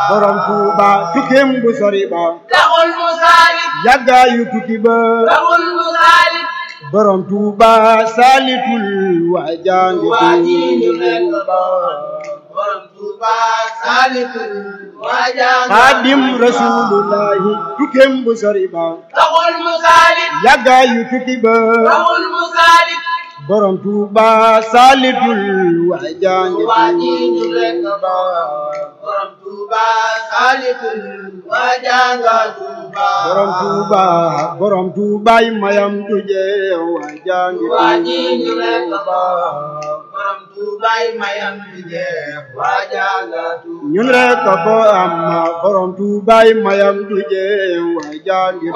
borom Tuuba tukkeem bu sori ba taxul mu saalit yàggaayu tukki ba taxul mu saalit borom Tuuba saalitul waa jaangi waa ji ñu nekk Tuuba borom Tuuba saalitul waa jàng xaadim rasulullahi tukkeem bu sori ba taxul mu saalit yàggaayu tukki ba taxul mu saalit borom Tuuba saalitul waa jaangi waa ji ñu nekk Tuuba borom Tuuba saalitul waa jàng Tuuba borom Tuuba borom Tuubaay mayam du jeex waa jaangi waa ji ñu nekk Tuuba borom Tuubaay mayam di jeex waa jàng Tuuba ñun rek ko am borom Tuubaay mayam du jeex waa jaangi